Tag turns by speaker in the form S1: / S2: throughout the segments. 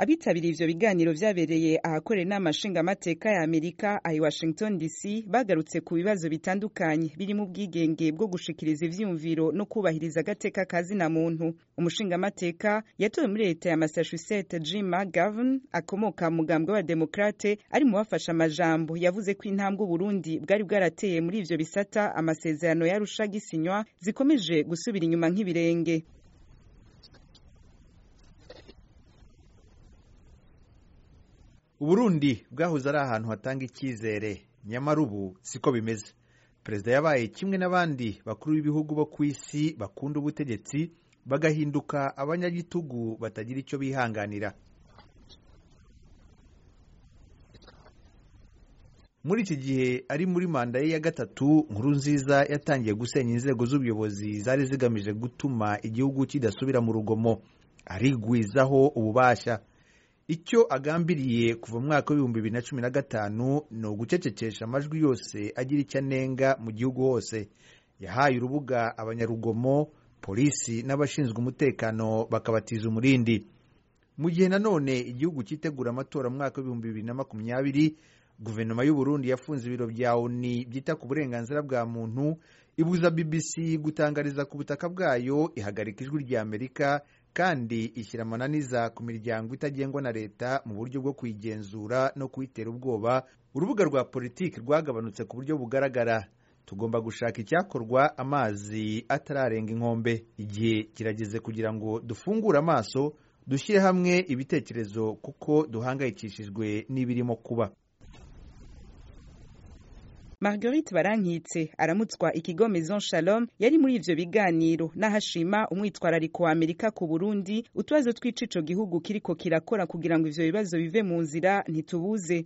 S1: abitabiriye ivyo biganiro vyabereye ahakorera inama nshingamateka ya amerika ahi washington dc bagarutse ku bibazo bitandukanye birimo ubwigenge bwo gushikiriza ivyiyumviro no kubahiriza agateka kazina muntu umushingamateka yatowe muri leta ya massachusetts jim mcgovern akomoka mu mugambwe w'abademokrate ari mu bafashe amajambo yavuze ko intambwe uburundi bwari bwarateye muri ivyo bisata amasezerano yarusha gisinywa zikomeje gusubira inyuma nk'ibirenge
S2: uburundi bwahoze ari ahantu hatanga icyizere nyamara ubu siko bimeze perezida yabaye kimwe n'abandi bakuru b'ibihugu bo ku isi bakunda ubutegetsi bagahinduka abanyagitugu batagira icyo bihanganira muri iki gihe ari muri manda ye ya gatatu nkuru nziza yatangiye gusenya inzego z'ubuyobozi zari zigamije gutuma igihugu kidasubira mu rugomo arigwizaho ububasha icyo agambiriye kuva mu mwaka w'ibihumbi bibiri na cumi na gatanu ni ugucecekesha amajwi yose agira icyo anenga mu gihugu hose yahaye urubuga abanyarugomo polisi n'abashinzwe umutekano bakabatiza umurindi mu gihe nanone igihugu cyitegura amatora mu mwaka w'ibihumbi bibiri na makumyabiri guverinoma y'u Burundi yafunze ibiro bya oni byita ku burenganzira bwa muntu ibuza bbc gutangariza ku butaka bwayo ihagarika ijwi rya amerika kandi ishyira amananiza ku miryango itagengwa na leta mu buryo bwo kuyigenzura no kuyitera ubwoba urubuga rwa politiki rwagabanutse ku buryo bugaragara tugomba gushaka icyakorwa amazi atararenga inkombe igihe kirageze kugira ngo dufungure amaso dushyire hamwe ibitekerezo kuko duhangayikishijwe n'ibirimo kuba
S1: marguerite barankitse aramutswa ikigo maison shalom yari muri ivyo biganiro n'ahashima umwitwarariko wa amerika ku burundi utubazo tw'ico ico gihugu kiriko kirakora kugira ngo ivyo bibazo bive mu nzira ntitubuze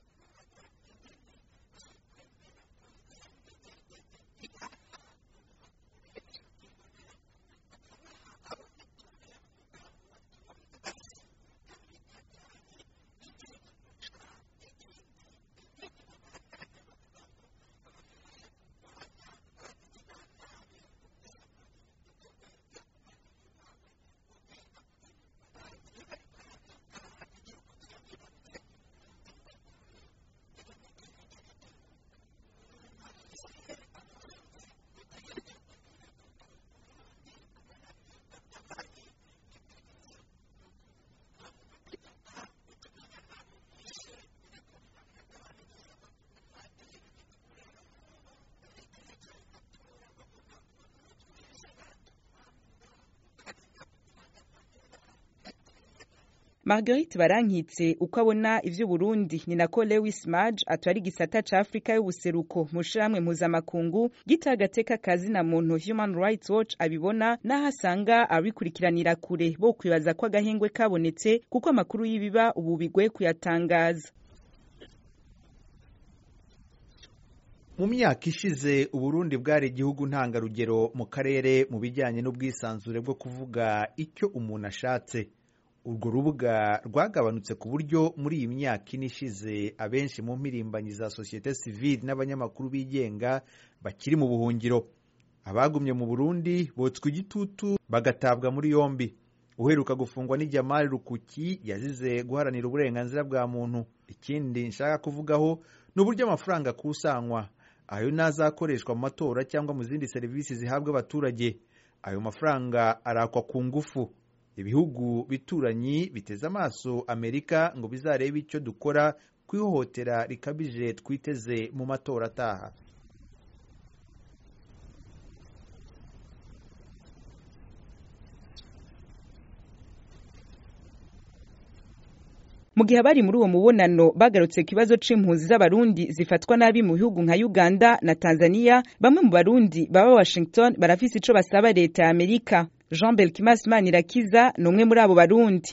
S1: marguerite barankitse uko abona ivy'uburundi ni nako lewis maj atwara igisata ca afurika y'ubuseruko mu shirahamwe mpuzamakungu gita agateka kazina muntu human rights watch abibona n'aho asanga abikurikiranira kure bo kwibaza ko agahengwe kabonetse kuko amakuru y'ibiba ubu bigoye kuyatangaza
S2: mu myaka ishize uburundi bwari igihugu ntangarugero mu karere mu bijyanye n'ubwisanzure bwo kuvuga icyo umuntu ashatse urwo rubuga rwagabanutse ku buryo muri iyi myaka ine ishize abenshi mu mpirimbanyi za sosiyete sivile n'abanyamakuru bigenga bakiri mu buhungiro abagumye mu burundi botswa igitutu bagatabwa muri yombi uheruka gufungwa ni Jamal Rukuki yazize guharanira uburenganzira bwa muntu ikindi nshaka kuvugaho ni uburyo amafaranga akusanywa ayo nazakoreshwa mu matora cyangwa mu zindi serivisi zihabwa abaturage ayo mafaranga arakwa ku ngufu ibihugu bituranyi biteze amaso amerika ngo bizarebe icyo dukora ku ihohotera rikabije twiteze mu matora ataha
S1: mu gihe abari muri uwo mubonano bagarutse ku kibazo c'impunzi z'abarundi zifatwa nabi mu bihugu nka uganda na tanzania bamwe mu barundi baba washington barafise ico basaba leta ya amerika jean belkimas manirakiza ni umwe muri abo barundi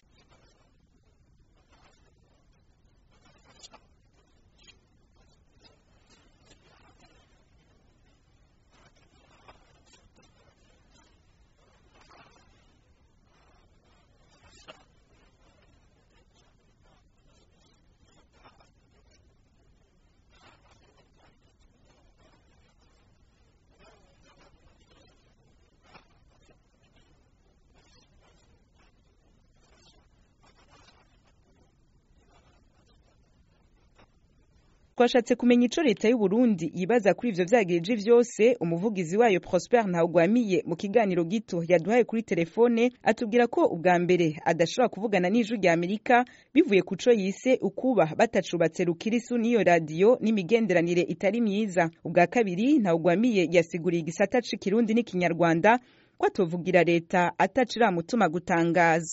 S1: twashatse kumenya ico leta y'u Burundi yibaza kuri ivyo vyagirije vyose umuvugizi wayo Prosper Ntawugwamiye mu kiganiro gito yaduhaye kuri telefone atubwira ko ubwa mbere adashobora kuvugana n'ijwi rya Amerika bivuye ku co yise ukuba batacubatse rukirisu n'iyo radiyo n'imigenderanire itari myiza ubwa kabiri Ntawugwamiye yasiguriye igisata c'ikirundi n'ikinyarwanda ko atovugira leta atacira mutuma gutangaza